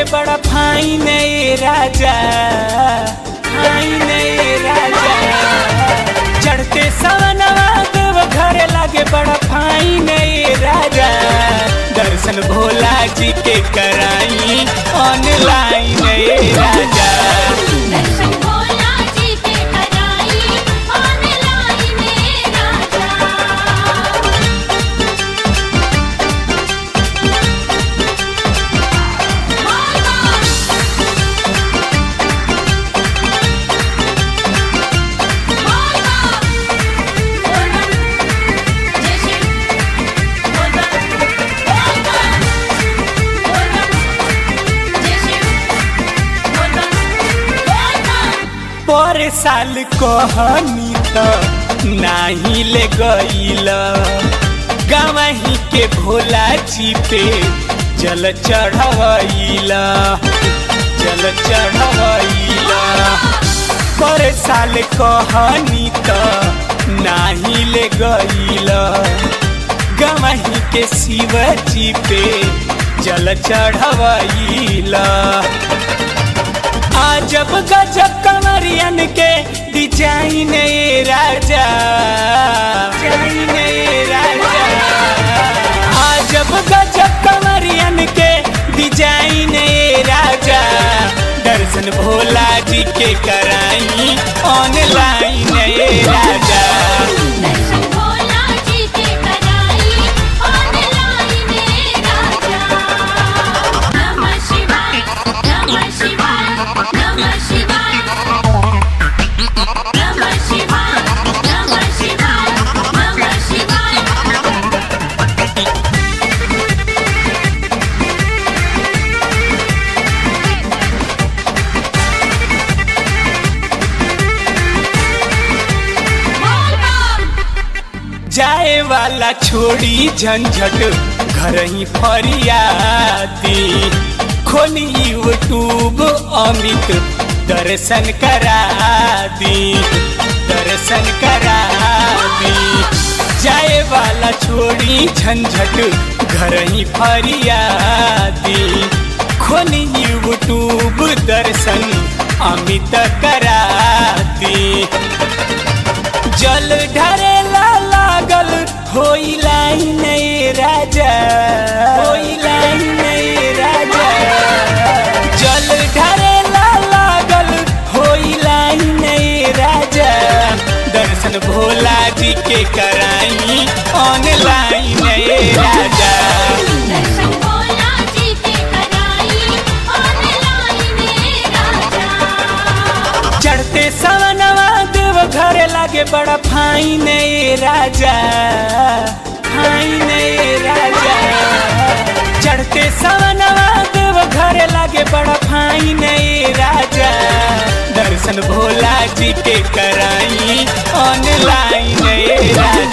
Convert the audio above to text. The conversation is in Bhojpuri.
लागे बड़ा फाइन ए राजा फाइन ए राजा चढ़ते सवनवा देव घर लागे बड़ा फाइन ए राजा दर्शन भोला जी के कराई ऑनलाइन ए राजा दर्शन भोला जी के कराई ऑनलाइन राजा पर साल कहनी त नाही ले गईल गवही के भोला जी पे जल चढ़वईल जल चढ़वईल पर साल कहनी त नाही ले गईल गवही के शिव जी पे जल चढ़वईल आजब गजब कमरियन के डिजाइन ए राजा डिजाइन ए राजा आजब गजब कमरियन के डिजाइन ए राजा दर्शन भोला जी के कराई ऑनलाइन ए राजा दर्शन भोला जी के कराई ऑनलाइन राजा नमः शिवाय नमः शिवाय नमः शिवाय नमः शिवाय नमः शिवाय नमः शिवाय जाए वाला छोड़ी झंझट घर ही फरियादी खोली यूट्यूब अमित दर्शन करा दी दर्शन करा दी जाए वाला छोड़ी झंझट घर ही फरियादी खोली यूट्यूब दर्शन अमित करा दी जल ढरेला लागल होई लाइन ए राजा होई लाइन ए राजा जल ढरेला लागल होई लाइन ए राजा दर्शन भोला जी के कराई ऑनलाइन ए राजा दर्शन भोला जी के कराई ऑनलाइन राजा चढ़ते सवनवा देव घर लागे बड़ा फाइन ए राजा फाइन ए राजा चढ़ते सवनवा देव घर लागे बड़ा फाइन ए राजा दर्शन भोला जी के कराई ऑनलाइन ए राजा